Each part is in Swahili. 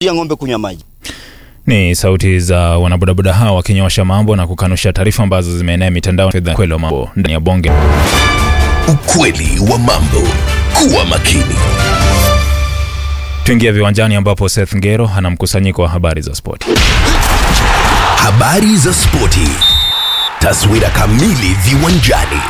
ya ng'ombe kunywa maji. Ni sauti za wanabodaboda hao wakinyosha mambo na kukanusha taarifa ambazo zimeenea mitandao. Kweli wa mambo ndani ya bonge. Ukweli wa mambo. Kuwa makini. Tuingia viwanjani ambapo Seth Ngero ana mkusanyiko wa habari za spoti. Habari za spoti. Taswira kamili viwanjani.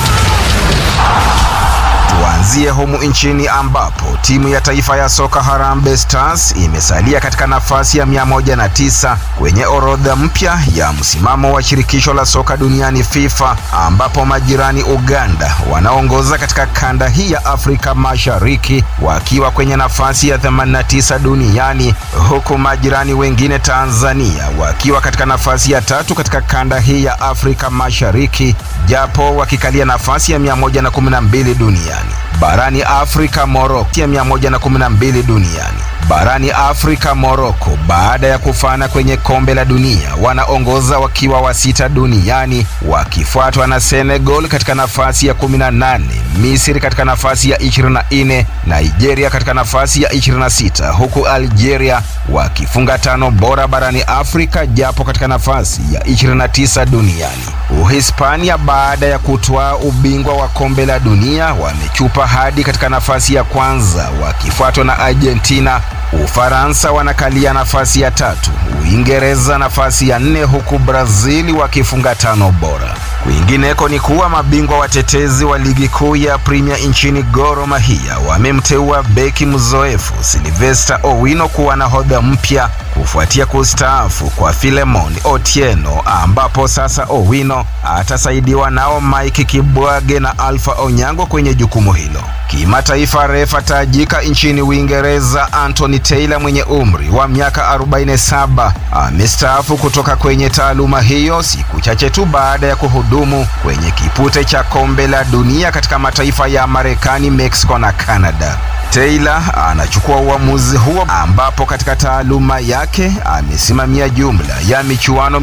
Tuanzie humu nchini ambapo timu ya taifa ya soka Harambee Stars imesalia katika nafasi ya 109 kwenye orodha mpya ya msimamo wa shirikisho la soka duniani FIFA, ambapo majirani Uganda wanaongoza katika kanda hii ya Afrika Mashariki wakiwa kwenye nafasi ya 89 duniani, huku majirani wengine Tanzania wakiwa katika nafasi ya tatu katika kanda hii ya Afrika Mashariki, japo wakikalia nafasi ya 112 duniani. Barani Afrika Morocco ya 112 duniani. Barani Afrika Morocco baada ya kufana kwenye kombe la dunia wanaongoza wakiwa wa sita duniani wakifuatwa na Senegal katika nafasi ya 18, Misri katika nafasi ya 24, Nigeria katika nafasi ya 26, huku Algeria wakifunga tano bora barani Afrika japo katika nafasi ya 29 duniani. Uhispania baada ya kutwaa ubingwa wa kombe la dunia wamechupa hadi katika nafasi ya kwanza wakifuatwa na Argentina. Ufaransa wanakalia nafasi ya tatu, Uingereza nafasi ya nne, huku Brazil wakifunga tano bora. Kwingineko ni kuwa mabingwa watetezi wa ligi kuu ya Premier nchini Gor Mahia wamemteua beki mzoefu Sylvester Owino kuwa nahodha mpya kufuatia kustaafu kwa Filemon Otieno, ambapo sasa Owino atasaidiwa nao Mike Kibwage na Alpha Onyango kwenye jukumu hilo. Kimataifa, refa tajika nchini Uingereza Anthony Taylor mwenye umri wa miaka 47 amestaafu kutoka kwenye taaluma hiyo siku chache tu baada ya kuhudumu kwenye kipute cha kombe la dunia katika mataifa ya Marekani, Mexico na Canada. Taylor anachukua uamuzi huo ambapo katika taaluma yake amesimamia jumla ya michuano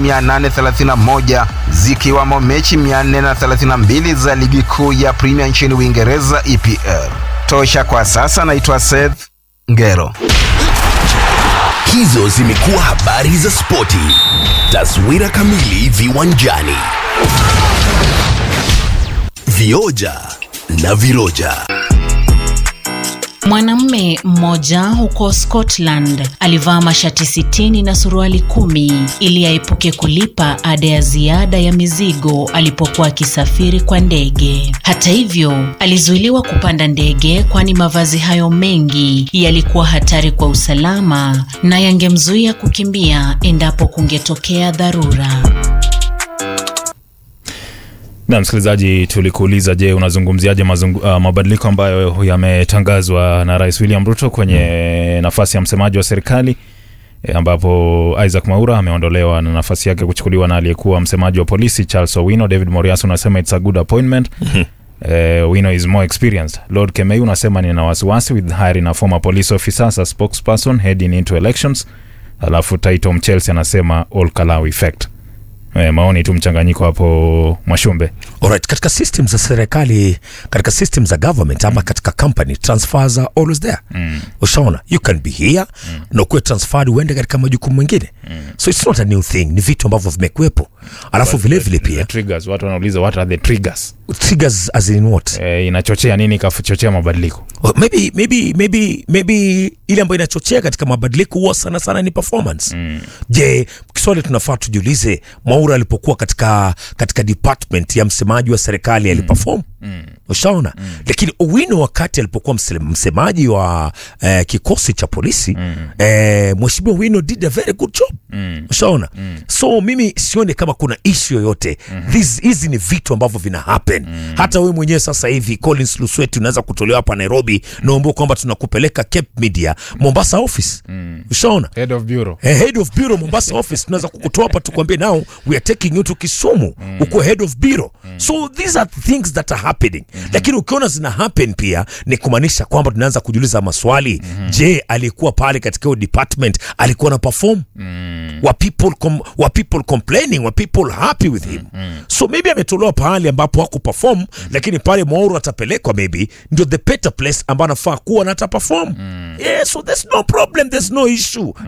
831 zikiwamo mechi 432 za ligi kuu ya Premier nchini Uingereza EPL. Tosha kwa sasa, naitwa Seth Ngero. Hizo zimekuwa habari za spoti. Taswira kamili viwanjani. Vioja na viroja. Mwanamume mmoja huko Scotland alivaa mashati sitini na suruali kumi ili aepuke kulipa ada ya ziada ya mizigo alipokuwa akisafiri kwa ndege. Hata hivyo, alizuiliwa kupanda ndege kwani mavazi hayo mengi yalikuwa hatari kwa usalama na yangemzuia kukimbia endapo kungetokea dharura. Na msikilizaji, tulikuuliza, je, unazungumziaje mazungu, uh, mabadiliko ambayo yametangazwa na Rais William Ruto kwenye nafasi ya msemaji wa serikali e, ambapo Isaac Mwaura ameondolewa na nafasi yake kuchukuliwa na aliyekuwa msemaji wa polisi Charles Owino. David Morias unasema it's a good appointment. Eh, Owino is more experienced. Lord Kemei unasema nina wasiwasi with hiring a former police officer as a spokesperson heading into elections. Alafu Taito Mchelsea anasema all Kalau effect. Eh, maoni tu mchanganyiko hapo Mwashumbe. Alright, katika system za serikali, katika system za government ama katika company transfers are always there. Mm. Ushaona, you can be here mm. na ukuwe transferred uende katika majukumu mengine mm. so it's not a new thing, ni vitu ambavyo vimekuwepo. Alafu vile vile The pia triggers, watu wanauliza what are the triggers? triggers as in what? Eh, inachochea nini ikachochea mabadiliko? Well, maybe maybe maybe maybe ile ambayo inachochea katika mabadiliko huwa sana sana ni performance. Mm. Je, kiswali tunafaa tujiulize, Mwaura alipokuwa katika katika department ya msemaji wa serikali aliperform? Mm. Ushaona? Mm. Lakini Owino wakati alipokuwa mse- msemaji wa eh, kikosi cha polisi mm. eh, Mheshimiwa Owino did a very good job. Mm. Ushaona? Mm. So mimi sione kama kuna issue yoyote. Mm-hmm. Hizi hizi ni vitu ambavyo vina happen. Mm. Hata wewe mwenyewe sasa hivi Collins Lusweti unaweza kutolewa hapa Nairobi naomba kwamba tunakupeleka Cape Media Mombasa office. Mm. Ushaona? Head of bureau. Eh, head of bureau Mombasa office tunaweza kukutoa hapa tukwambie now we are taking you to Kisumu mm. uko head of bureau mm. so these are things that are happening mm-hmm. lakini ukiona zina happen pia ni kumaanisha kwamba tunaanza kujiuliza maswali mm-hmm. je alikuwa pale katika hiyo department alikuwa na perform mm. were people com, were people complaining were people happy with him so maybe ametolewa pahali ambapo haku perform lakini pale Mwaura atapelekwa maybe ndio the better place ambayo anafaa kuwa na ataperform yeah so there's no problem there's no issue